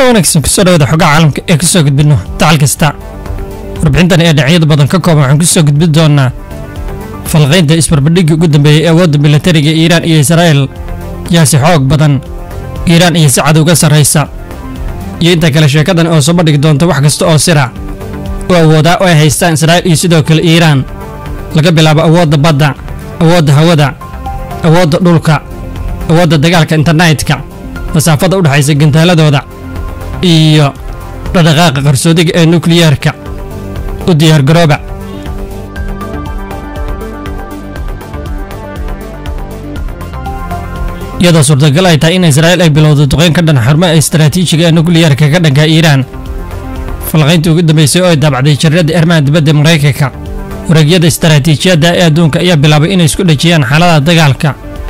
waana wanaagsan kusoo dhawaada xogaha caalamka ee ka soo gudbinno dacal kasta warbixintan ee dhinacyada badan ka kooban waxaan ku soo gudbin doonaa falqaynta isbarbadhiggii ugu dambeeyey ee awoodda milatariga iiraan iyo israa'il yaa si xoog badan iiraan iyo si cad uga sarraysa iyo inta kale sheekadan oo soo bandhigi doonta wax kasta oo sirac u awoodaa oo ay haystaan israa'il iyo sidoo kale iiraan laga bilaabo awoodda badda awoodda hawada awoodda dhulka awoodda dagaalka internetka masaafada u dhexaysa gantaaladooda iyo dhadhaqaaqa qarsoodiga ee nukliyeerka u diyaargarooba iyadoo suurtagal ay tahay in israa'iil ay bilowdo duqeyn ka dhan xarumaha istaraatiijiga ee nukliyeerka ka dhanka iiraan falqayntii ugu dambeysay oo ay daabacday jarradda arrimaha dibadda maraykanka wareegyada istaraatiijiyadda ee adduunka ayaa bilaabay inay isku dhejiyaan xaaladaha dagaalka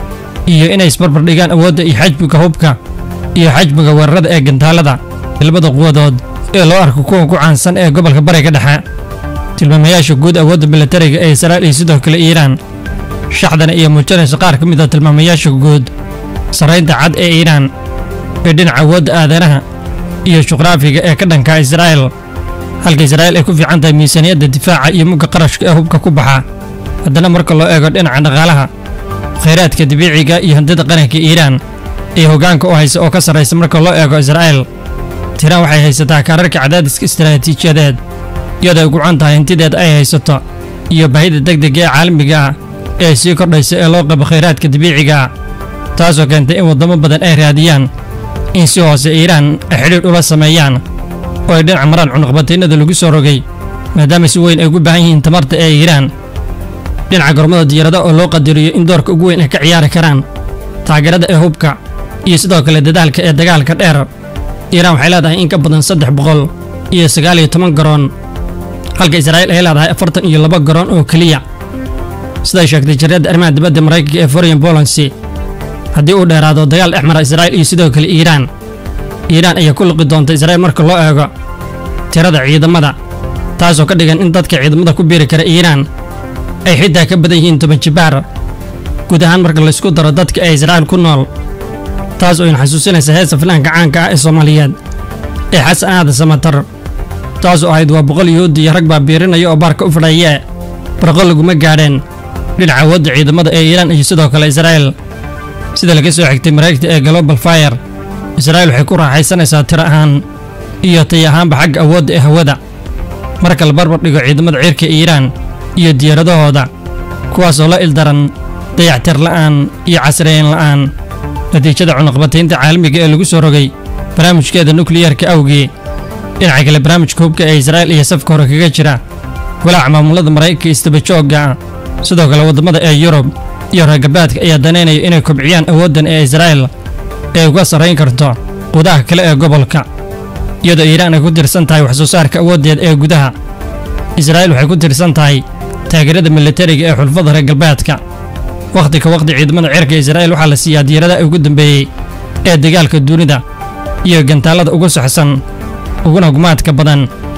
iyo inay isbarbar dhigaan awoodda iyo xajmiga hubka iyo xajmiga weerarada ee gantaalada labada quwadood ee loo arko kuwa ku caansan ee gobolka bariga dhexe tilmaamayaasha guud awoodda milatariga ee israa'iil iyo sidoo kale iiraan shaxdana iyo muujinaysa qaar ka mid a tilmaamayaasha guud sarraynta cad ee iiraan ee dhinaca awoodda aadanaha iyo juqraafiga ee ka dhanka israa'iil halka israa'iil ay ku fiican tahay miisaaniyadda difaaca iyo mugga qarashka ee hubka ku baxa haddana marka loo eego dhinaca dhaqaalaha khayraadka dabiiciga iyo hantida qaranka iiraan ee hoggaanka u haysa oo ka sarraysa marka loo eego israa'iil tiraan waxay haysataa kaararka cadaadiska istaraatiijiyadeed iyadoo ay gucan tahay hantideed ay haysato iyo baahida degdega ee caalamiga ah ee sii kordhaysa ee loo qabo khayraadka dabiiciga ah taasoo keentay in waddamo badan ay raadiyaan in si hoose iiraan ay xidhiidh ula sameeyaan oo ay dhinac maraan cunuqbataynada lagu soo rogay maadaama si weyn ay ugu baahan yihiin tamarta ee iiraan dhinaca gormada diyaarada oo loo qadariyo in doorka ugu weyn ay ka ciyaari karaan taageerada ee hubka iyo sidoo kale dadaalka ee dagaalka dheer iiraan waxay leedahay in ka badan saddex boqol iyo sagaal iyo toban garoon halka israa'iil ay leedahay afartan iyo laba garoon oo keliya siday sheegtay jarradda arrimaha dibadda maraykanka ee foreign policy haddii uu dheeraado dagaal dhex mara israa'iil iyo sidoo kale iiraan iiraan ayaa ku liqi doonta israa'iil marka loo eego tirada ciidamada taasoo ka dhigan in dadka ciidamada ku biiri kara iiraan ay xitaa ka badan yihiin toban jibaar guud ahaan marka laysku daro dadka ee israa'iil ku nool taas oo in xasuusinaysa heesa filaanka caanka ah ee soomaaliyeed ee xasan aada samatar taas oo ahayd waa boqol yuhuudi iyo rag baa biirinaya oo baarka u fadhayee barqo laguma gaadheen dhinaca awoodda ciidamada ee iiraan iyo sidoo kale israa'iil sida laga soo xigtay maraykanka ee global fire israa'iil waxay ku raaxaysanaysaa tiro ahaan iyo tay ahaanba xagga awoodda ee hawada marka la barbar dhigo ciidamada cirka iiraan iyo diyaaradahooda kuwaasoo la ildaran dayactir la'aan iyo casriyeyn la'aan natiijada cunuqbataynta caalamiga ee lagu soo rogay barnaamijkeeda nukliyeerka awgii dhinaca kale barnaamijka hubka ee israa'iil iyo safka hore kaga jira walaaca maamulada maraykanka istabajoogga ah sidoo kale waddamada ee yurub iyo reergalbeedka ayaa danaynaya inay kobciyaan awooddan ee israa'iil ee uga sarrayn karto qudaha kale ee gobolka iyadoo iiraan ay ku tirsan tahay wax soo saarka awooddeed ee gudaha israa'iil waxay ku tirsan tahay taageerada milatariga ee xulfada reer galbeedka wakhti ka wakhti ciidamada cirka israa'iil waxaa la siiyaa diyaaradaha ugu dambeeyey ee dagaalka dunida iyo gantaalada ugu saxsan uguna gumaadka badan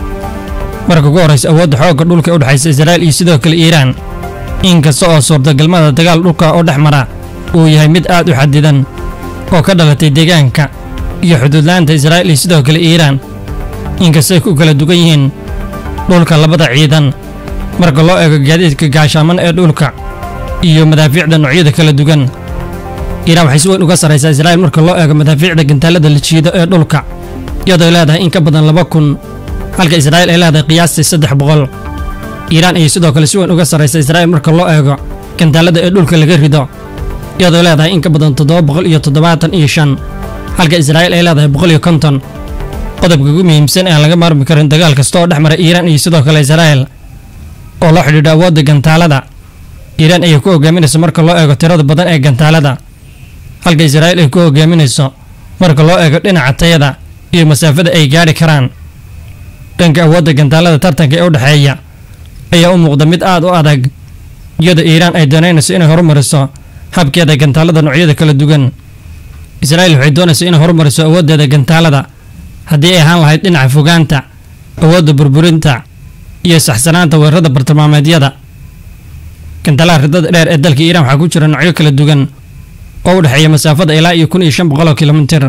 marka ugu horraysa awoodda xoogga dhulka ee u dhexaysa israa'iil iyo sidoo kale iiraan inkasta oo suurtagalmada dagaal dhulka oo dhex mara uu yahay mid aad u xadidan oo ka dhalatay deegaanka iyo xuduudla'aanta israa'iil iyo sidoo kale iiraan inkastay ku kala dugan yihiin dhulka labada ciidan marka loo eego gaadiidka gaashaaman ee dhulka iyo madaafiicda noocyada kala dugan iiraan waxay si weyn uga sarraysaa israa'iil marka loo eego madaafiicda gantaalada la jiido ee dhulka iyadoo leedahay in ka badan laba kun halka israa'iil ay leedahay qiyaastii saddex boqol iiraan ayay sidoo kale si weyn uga sarraysa israa'iil marka loo eego gantaalada ee dhulka laga rido iyadoo leedahay in ka badan toddoba boqol iyo toddobaatan iyo shan halka israa'iil ay leedahay boqol iyo konton qodobka ugu muhiimsan aan laga maarmi karin dagaal kasta oo dhex mara iiraan iyo sidoo kale israa'iil oo la xidhiidho awoodda gantaalada iiraan ayay ku hogaaminayso marka loo eego tirada badan ee gantaalada halka israa'iil ay ku hogaaminayso marka loo eego dhinaca tayada iyo masaafada ay gaadhi karaan dhanka awoodda gantaalada tartanka ee u dhexeeya ayaa u muuqda mid aad u adag iyadoo iiraan ay danaynayso inay horumariso habkeeda gantaalada noocyada kala duwan israa'iil waxay doonaysa inay horumariso awooddeeda gantaalada haddii ay ahaan lahayd dhinaca fogaanta awoodda burburinta iyo saxsanaanta weerarada bartilmaameedyada gantaalaha ridada dheer ee dalka iiraan waxaa ku jira noocyo kala duwan oo u dhexeeya masaafada ilaa iyo kun iyo shan boqol oo kilomitir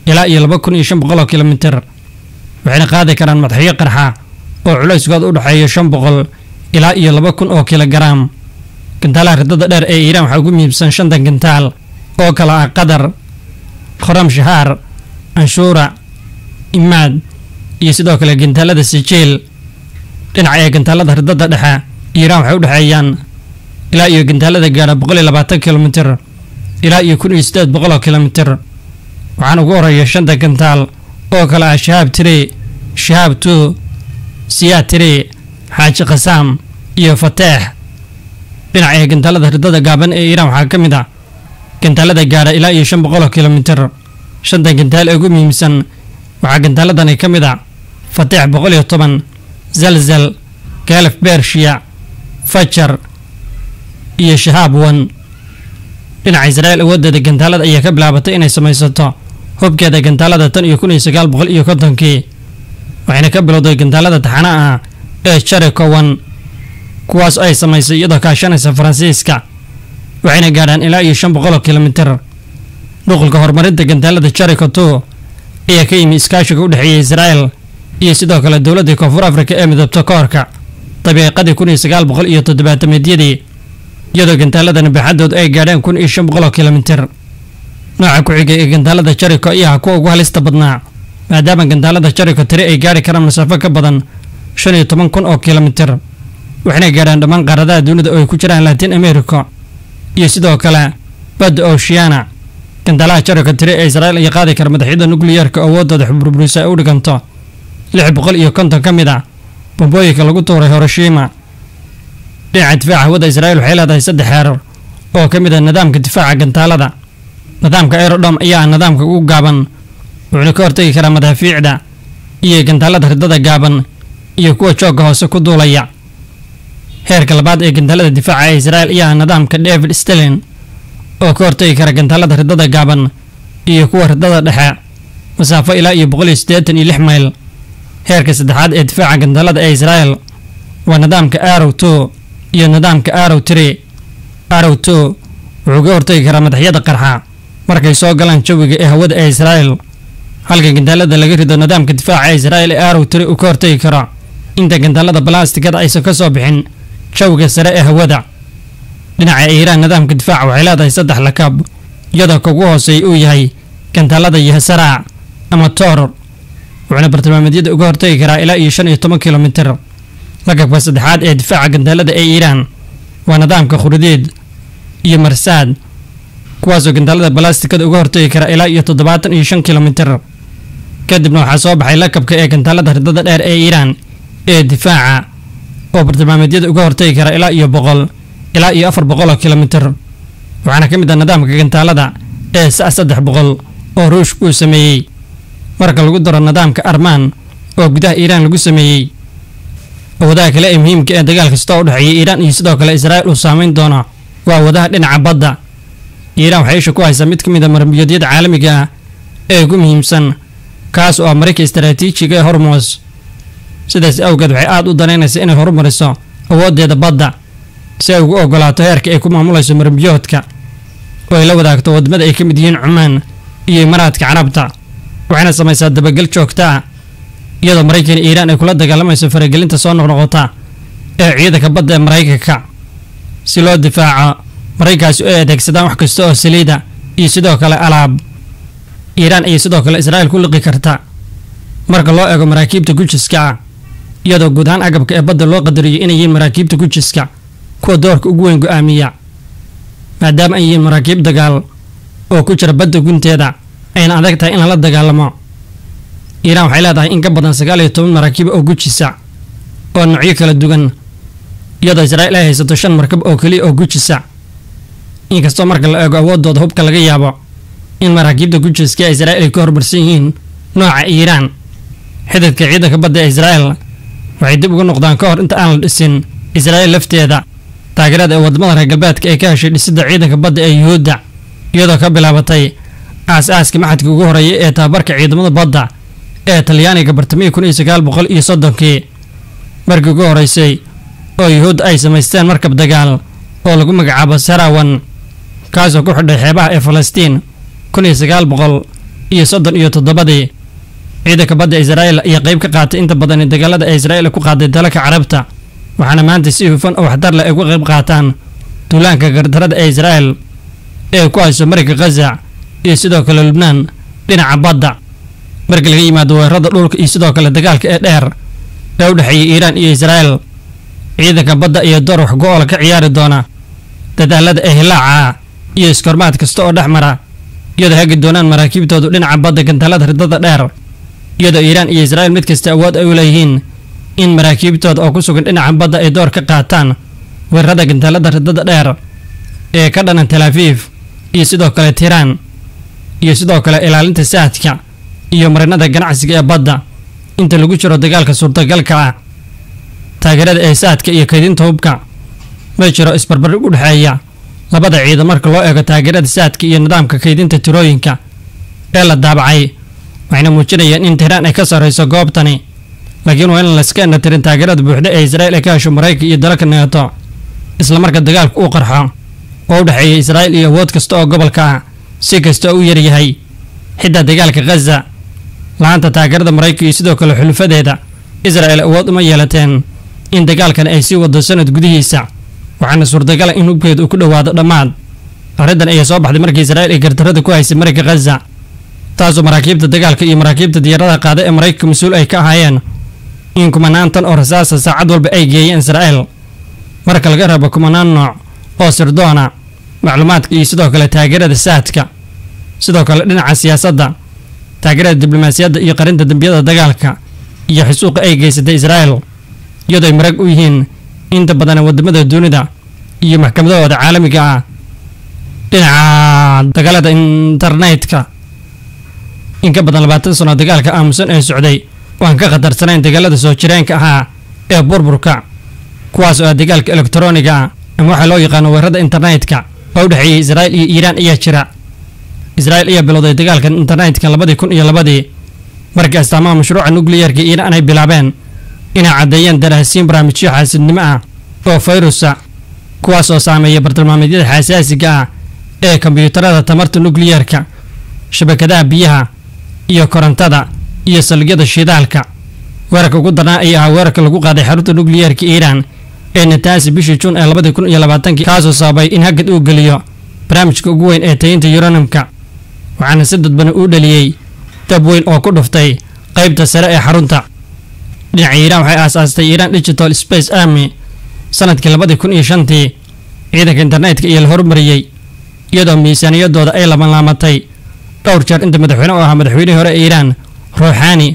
ilaa iyo laba kun iyo shan boqol oo kilomitir waxayna qaadi karaan madaxyo qarxa oo culayskooda u dhexeeya shan boqol ilaa iyo laba kun oo kilogaraam gantaalaha ridada dheer ee iiraan waxaa ugu muhiimsan shantan gantaal oo kala ah qatar khoram shahaar anshuura imaad iyo sidoo kale gantaalada sijiil dhinaca ee gantaalada ridada dhexe iiraan waxay u dhexeeyaan ilaa iyo gantaalada gaadha boqol iyo labaatan kilomitir ilaa iyo kun iyo siddeed boqol oo kilomitir waxaana ugu horeeya shanta gantaal oo kale ah shahaab tiri shahaab two siyaa tiri xaaji khasaam iyo fateex dhinaca ee gantaalada ridada gaaban ee iiraan waxaa ka mid ah gantaalada gaadha ilaa iyo shan boqol oo kilomitir shantan gantaal ee ugu muhiimsan waxaa gantaaladani ka mid ah fateex boqol iyo toban zalzal gaalaf bershiya fajar iyo shahaab wan dhinaca israa'iil awooddeeda gantaalada ayaa ka bilaabatay inay samaysato hubkeeda gantaalada tan iyo kun iyo sagaal boqol iyo kontonkii waxayna ka bilowday gantaalada taxana ah ee jarikowan kuwaas ay samaysay iyadoo kaashanaysa faransiiska waxayna gaadhaan ilaa iyo shan boqol oo kilomitir nuqulka horumarinta gantaalada jariko two ayaa ka yimi iskaashiga u dhexeeya israa'el iyo sidoo kale dowladda koonfur afrika ee midabto koorka dabiiqadii kun iyo sagaal boqol iyo toddobaatameydyadii iyadoo gantaaladana baaxadoodu ay gaadheen kun iyo shan boqol oo kilomitir nooca ku xigay ee gantaalada jariko ayaa kuwa ugu halista badnaa maadaama gantaalada jariko tiri ay gaadhi karaan masaafo ka badan shan iyo toban kun oo kilomitir waxayna gaadhaan dhammaan qaaradaha dunida oo ay ku jiraan latin america iyo sidoo kale badda oceana gantaalaha jariko tiri ee israa'iil ayaa qaadi kara madaxyada nukliyeerka awoodooda xburburisa ay u dhiganto lix boqol iyo konton ka mid ah bombooyinka lagu tuuray hiroshima dhinaca difaaca hawada israa'iil waxay leedahay saddex heerar oo ka mid ah nidaamka difaaca gantaalada nidaamka aerodhom ayaa ah nidaamka ugu gaaban wuxuuna ka hortagi karaa madaafiicda iyo gantaalada ridada gaaban iyo kuwa joogga hoose ku duulaya heerka labaad ee gantaalada difaaca ee israa'iil ayaa ah nidaamka david stalin oo ka hortagi kara gantaalada ridada gaaban iyo kuwa ridada dhexe masaafo ilaa iyo boqol iyo siddeetan iyo lix mayl heerka saddexaad ee difaaca gantaalada ee israa'iil waa nidaamka arrow two iyo nidaamka arrow tree arrow two wuxuu ka hortagi karaa madaxyada qarxa markay soo galaan jawiga ee hawada ee israa'iil halka gantaalada laga rido nidaamka difaaca ee israa'iil ee arrow tree uu ka hortagi karo inta gantaalada balastikada aysan ka soo bixin jawiga sare ee hawada dhinaca iiraan nidaamka difaaca waxay leedahay saddex lakab iyadoo kugu hooseeya uu yahay gantaalada yahsaraac ama toor wuxuuna bartilmaameedyada uga hortagi karaa ilaa iyo shan iyo toban kilomitir lakabka saddexaad ee difaaca gantaalada ee iiraan waa nidaamka khurideed iyo marsaad kuwaasoo gantaalada balastikada uga hortagi kara ilaa iyo toddobaatan iyo shan kilomitir kadibna waxaa soo baxay lakabka ee gantaalada ridada dheer ee iiraan ee difaaca oo bartilmaameedyada uga hortagi kara ilaa iyo boqol ilaa iyo afar boqol oo kilomitir waxaana ka mid ah nidaamka gantaalada ee sa saddex boqol oo ruushka uu sameeyey marka lagu daro nidaamka armaan oo gudaha iiraan lagu sameeyey awadaha kale ee muhiimka ee dagaal kasta u dhexeeya iiraan iyo sidoo kale israa'iil uu saameyn doono waa awadaha dhinaca badda iiraan waxay isha ku haysaa mid ka mid a marmiyoodyada caalamiga ah ee ugu muhiimsan kaas oo ah marayka istaraatiijiga ee hormos sidaas awgeed waxay aada u danaynaysaa inay horumariso awooddeeda badda si ay ugu ogolaato heerka ay ku maamulayso marmiyoodka oo ay la wadaagto wadamada ay ka mid yihiin cumaan iyo imaaraadka carabta waxayna samaysaa dabagal joogta ah iyadoo maraykan iyo iiraan ay kula dagaalamayso faragelinta soo noqnoqota ee ciidanka badda ee maraykanka si loo difaaco maraykaasi ay adeegsadaan wax kasta oo saliida iyo sidoo kale alaab iiraan ayay sidoo kale israa'iil ku liqi karta marka loo eego maraakiibta gujiska ah iyadoo guud ahaan agabka ee badda loo qadariyo inay yihiin maraakiibta gujiska kuwa doorka ugu weyn go-aamiya maadaama ay yihiin maraakiib dagaal oo ku jira badda gunteeda ayna adag tahay in lala dagaalamo iiraan waxay leedahay in ka badan sagaal iyo toban maraakiib oo gujisa oo noocyo kala duwan iyadoo israa'iil ay haysato shan markab oo keliya oo gujisa inkastoo marka la eego awooddooda hubka laga yaabo in maraakiibta gujiska ee israa'iil ay ka hormarsan yihiin nooca iiraan xididka ciidanka badda ee israa'iil waxay dib uga noqdaan ka hor inta aan la dhisin israa'iil lafteeda taageerada ee wadamada reer galbeedka ay ka heshay dhisidda ciidanka badda ee yuhuudda iyadoo ka bilaabatay aas-aaska maxadka ugu horeeya ee tababarka ciidamada badda ee talyaaniga bartamihii kun iyo sagaal boqol iyo soddonkii markii ugu horeysay oo yuhuudda ay samaysteen markab dagaal oo lagu magacaabo sarawan kaasoo ku xidhay xeebaha ee falastiin kun iyo sagaal boqol iyo soddon iyo toddobadii ciidanka badda israa'il ayaa qayb ka qaatay inta badan ee dagaalada ee israa'il ku qaaday dalalka carabta waxaana maanta si hufan oo waxtar leh ay uga qayb qaataan duulaanka gardarada ee israa'il ee ku hayso mariga khaza iyo sidoo kale lubnaan dhinaca badda marka laga yimaado weerarada dhulka iyo sidoo kale dagaalka ee dheer ee u dhexeeya iiraan iyo israa'il ciidanka badda iyo door wax go-oola ka ciyaari doona dadaalada ee hilaaca iyo iskormaad kasta oo dhex mara iyadoo hagi doonaan maraakiibtoodu dhinaca badda gantaalada ridada dheer iyadoo iiraan iyo israa'il mid kasta awood ay u leeyihiin in maraakiibtooda oo ku sugan dhinaca badda ay door ka qaataan weerarada gantaalada ridada dheer ee ka dhanan tel afiif iyo sidoo kale tiiraan iyo sidoo kale ilaalinta saadka iyo marinada ganacsiga ee badda inta lagu jiro dagaalka suurtagalka ah taageerada ee saadka iyo kaydinta hubka ma jiro isbarbardhig u dhexeeya labada ciidan marka loo eego taageerada saadka iyo nidaamka kaydinta tirooyinka ee la daabacay waxayna muujinayaan in tiiraan ay ka sarrayso goobtani laakiin waa in layska indhatirin taageerada buuxda ee israa'il ay ka hesho maraykanka iyo dalalka neeto islamarka dagaalku uu qarxo oo u dhexeeya israa'il iyo awood kasta oo gobolka ah si kasta oo u yaryahay xitaa dagaalka khaza la-aanta taageerada maraykanka iyo sidoo kale xulufadeeda israa'il awood uma yeelateen in dagaalkan ay sii wado sanad gudihiisa waxaana suurtagala in hubkeedu uu ku dhowaado dhammaad arrintan ayaa soo baxday markii israa'il ay gardarada ku haysay mariga khaza taasoo maraakiibta dagaalka iyo maraakiibta diyaaradaha qaada ee maraykanka mas-uul ay ka ahaayeen in kumanaan tan oo rasaasa saacad walba ay geeyeen israa'il marka laga rabo kumanaan nooc oo sirdoona macluumaadka iyo sidoo kale taageerada saadka sidoo kale dhinaca siyaasadda taageerada diblomaasiyadda iyo qarinta dembiyada dagaalka iyo xisuuqa ay geysatay israa'il iyadoo ay marag u yihiin inta badan wadamada dunida iyo maxkamadahooda caalamiga ah dhinaca dagaalada internetka in ka badan labaatan sano dagaalka aamusan ee socday waan ka khatarsanayn dagaalada soo jireenka ahaa ee burburka kuwaas oo ah dagaalka elektroniga ah ama waxaa loo yaqaano weerarada internetka oo u dhexeeyay israa'il iyo iiraan ayaa jira israa'il ayaa bilowday dagaalkan internetka labadii kun iyo labadii markii astaamaha mashruuca nukliyarka iiraan ay bilaabeen inay caddeeyeen daraasiin barnaamijyo xaasidnimo ah oo fayrusa kuwaas oo saameeya bartilmaameedyada xasaasiga ah ee kombiyuutarada tamarta nukliyarka shabakadaha biyaha iyo korontada iyo saldhigyada shidaalka weerarka ugu darnaa ayaa ahaa weerarka lagu qaaday xarunta nukliyarka iiraan ee nataasi bishii juun ee labadii kun iyo labaatankii kaasoo sababay in hagad uu geliyo barnaamijka ugu weyn ee tayinta yuranimka waxaana si dadbana uu dhaliyey dab weyn oo ku dhuftay qaybta sare ee xarunta dhinaca iiraan waxay aasaastay iiraan digital space army sanadkii labadii kun iyo shantii ciidanka internetka iyo la horumariyey iyadoo miisaaniyadooda ay labanlaamatay dhowr jeer inta madaxweyne oo ahaa madaxweynihii hore ee iiraan ruuxaani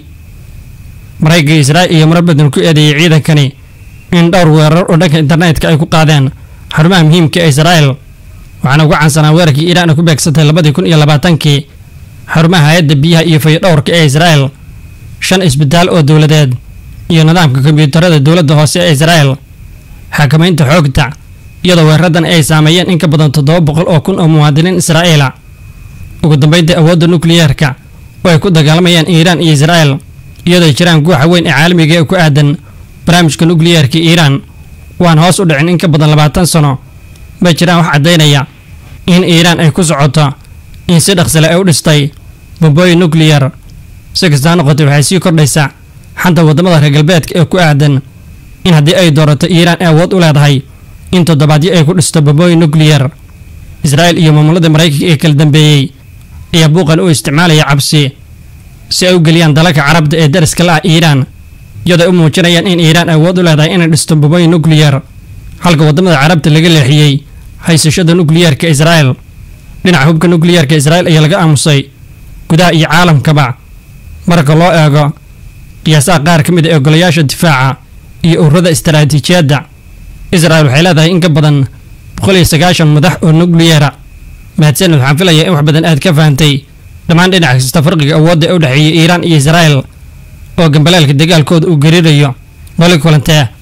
maraykanka israa'il iyo marar badan ku eedeeyey ciidankani in dhowr weerar oo dhanka internetka ay ku qaadeen xarumaha muhiimka ee israa'il waxaana uga cansanaa weerarkii iiraan ay ku beegsatay labadii kun iyo labaatankii xarumaha hay-adda biyaha iyo fayodhowrka ee israa'il shan isbitaal oo dowladeed iyo nidaamka kombiyuutarada dowladda hoose ee israa'il xakamaynta xoogta iyadoo weeraradan ay saameeyeen in ka badan toddoba boqol oo kun oo muwaadiniin israa'iila ugu dambeynta awoodda nukliyeerka oo ay ku dagaalamayaan iiraan iyo israa'il iyadoo ay jiraan guuxa weyn ee caalamiga ee ku aadan barnaamijka nukliyeerka iiraan waan hoos u dhicin in ka badan labaatan sano ma jiraan wax caddaynaya in iiraan ay ku socoto in si dhaqsale ay u dhistay bombooyin nukliyar si kastaa noqotay waxay sii kordhaysaa xanta waddamada reer galbeedka ee ku aadan in haddii ay doorato iiraan ay awood u leedahay in toddobaadyo ay ku dhisto bombooyin nukliyar israa'il iyo maamulada maraykanka ee kala dambeeyey ayaa buuqan u isticmaalaya cabsi si ay u geliyaan dalalka carabta ee dariska la ah iiraan iyadoo ay u muujinayaan in iiraan awood u leedahay inay dhisto bombooyin nukliyar halka waddamada carabta laga leexiyey haysashada nukliyarka israa'il dhinaca hubka nukliyarka israa'il ayaa laga aamusay gudaha iyo caalamkaba marka loo eego qiyaasaha qaar ka mid a ee golayaasha difaaca iyo ururada istaraatiijiyadda israa'il waxay leedahay in ka badan boqol iyo sagaashan madax oo nukliyara mahadsaned waxaan filayaa in wax badan aad ka fahantay dhammaan dhinac kasta farqiga awoodda ee u dhexeeya iiraan iyo israa'il oo gambaleelka dagaalkooda uu gariirayo noli kulantee